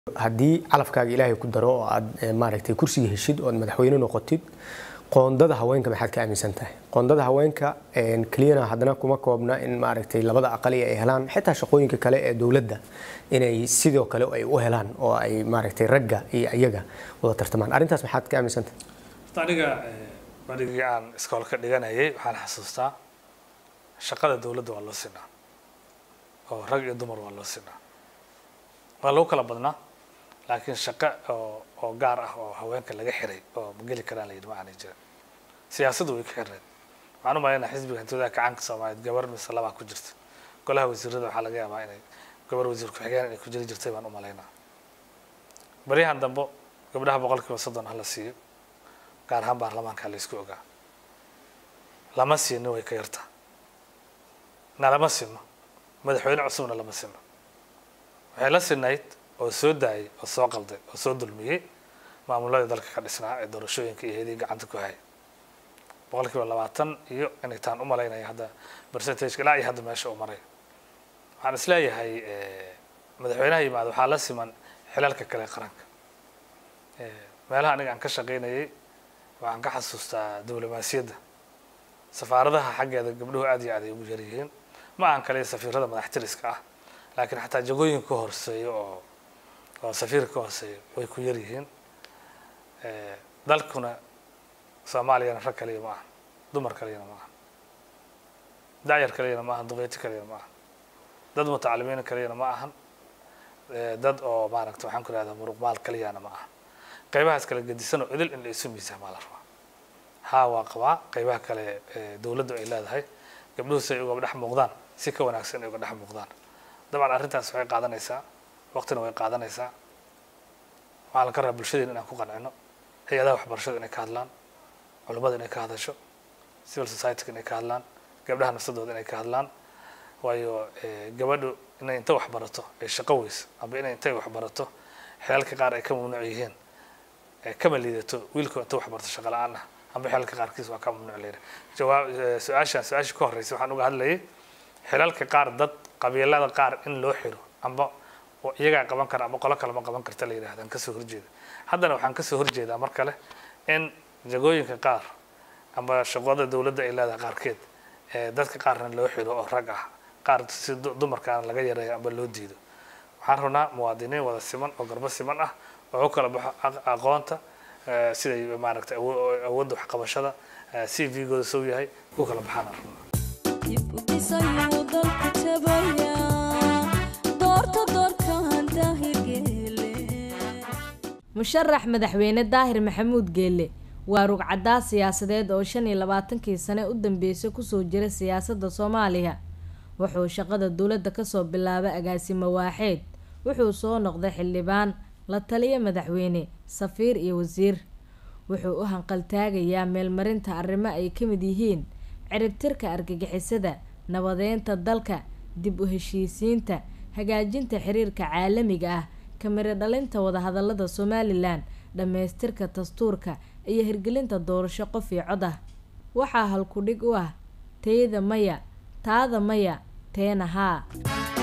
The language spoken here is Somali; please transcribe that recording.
haddii calafkaaga ilaahay ku daro oo aad maaragtay kursiga heshid oo aad madaxweyne noqotid qoondada haweenka maxaad ka aaminsan tahay qoondada haweenka keliyana haddana kuma koobna in maaragtay labada aqali ay helaan xitaa shaqooyinka kale ee dowladda inay sidoo kale ay u helaan oo ay maaragtay ragga iyo iyaga wada tartamaan arrintaas maxaad ka aaminsan tahay aniga marigii aan iskoolka dhiganayay waxaan xasuustaa shaqada dowladda waa loo sinaa oo rag iyo dumar waa loo sinaa waa lagu kala badnaa laakiin shaqo oo oo gaar ah oo haweenka laga xiray oo ma geli karaan la yidhi ma aanay jirin siyaasaddu way ka xireen waxaan u malaynaa xisbiga hantooda kacaanka soomaaliyeed gabar mise labaa ku jirta golaha wasiirada waxaa laga yaabaa inay gabar wasiir ku-xigeen inay ku jiri jirtay baan u malaynaa baryahan dambo gabdhaha boqol kiiba soddon ha la siiyo gaar ahaan baarlamaanka la isku ogaa lama siino way ka yartaa na lama sino madaxweyne cusubna lama sino waxay la sinayd oo soo daayay oo soo qalday oo soo dulmiyey maamuladii dalka ka dhisnaa ee doorashooyinka iyo heedii gacanta ku hayay boqol kiiba labaatan iyo inay taan u malaynaya hadda percentage ilaa iyo hadda meesha uu maray waxaan isleeyahay madaxweynaha yimaada waxaa la siman xilalka kale qaranka meelaha aniga aan ka shaqaynayay waxaan ka xasuustaa diblomaasiyadda safaaradaha xaggeeda gabdhuhu aad iyo aad ay ugu yaryihiin ma ahan kaliya safiirada madaxtiriska ah laakiin xataa jagooyinka ka hooseeya oo oo safiirka ka hooseeya way ku yar yihiin dalkuna soomaaliyana rag kaliya ma aha dumar kaliyana ma aha dacyar kaliyana ma ahan duqeyti kaliyana ma ahan dad mutacalimiina kaliyana ma ahan dad oo maaragta waxaan ku ihahdaa muruqmaal kaliyana ma aha qaybahaas kala gedisan oo idil in la isu miisaamaa la rabaa haa waa qabaa qaybaha kale dowladdu ay leedahay gabdhuhu si ay uga dhex muuqdaan si ka wanaagsan ay uga dhex muuqdaan dabcan arrintaas waxay qaadanaysaa waqtina way qaadanaysaa waxaa la ka rabaa bulshadeena inaan ku qancino hay-adaha waxbarashada inay ka hadlaan culimmada inay ka hadasho civil society-ga inay ka hadlaan gabdhaha nafsadooda inay ka hadlaan waayo gabadhu inay inta wax barato ay shaqo weyso amba inay intay wax barato xeelka qaar ay ka mamnuuc yihiin kama liidato wiilka inta wax barto shaqo la-aan ah amba xeelka qaarkiis waa ka mamnuuc leeyahay jawaab su-aashaan su-aashii ka horreysay waxaan uga hadlayay xilalka qaar dad qabiilada qaar in loo xiro amba iyagaa qaban kara amba qolo kale ma qaban karta la yidhahdaan kasoo horjeeda haddana waxaan kasoo horjeedaa mar kale in jagooyinka qaar amba shaqooda dowladda ay leedahay qaarkeed dadka qaarna loo xiro oo rag ah qaar si dumarkaana laga yareeyo amba loo diido waxaan rabnaa muwaadiniin wada siman oo garbo siman ah oo u kala baxo aqoonta siday maaragtay awoodda waxqabashada c v-gooda sow yahay u kala baxaan aan rabnaa musharax madaxweyne daahir maxamuud geelle waa rugcaddaa siyaasadeed oo shan iyo labaatankii sane u dambeysay kusoo jira siyaasadda soomaaliya wuxuu shaqada dowladda kasoo bilaabay agaasimo waaxeed wuxuu soo noqday xildhibaan la taliya madaxweyne safiir iyo wasiir wuxuu u hanqaltaagayaa meelmarinta arrimo ay ka mid yihiin ciribtirka argagixisada nabadeynta dalka dib u heshiisiinta hagaajinta xiriirka caalamiga ah kamiro dhalinta wadahadalada somalilan dhammaystirka dastuurka iyo hirgelinta doorasho qof iyo cod ah waxaa halkudhig u ah teyda maya taada maya teena haa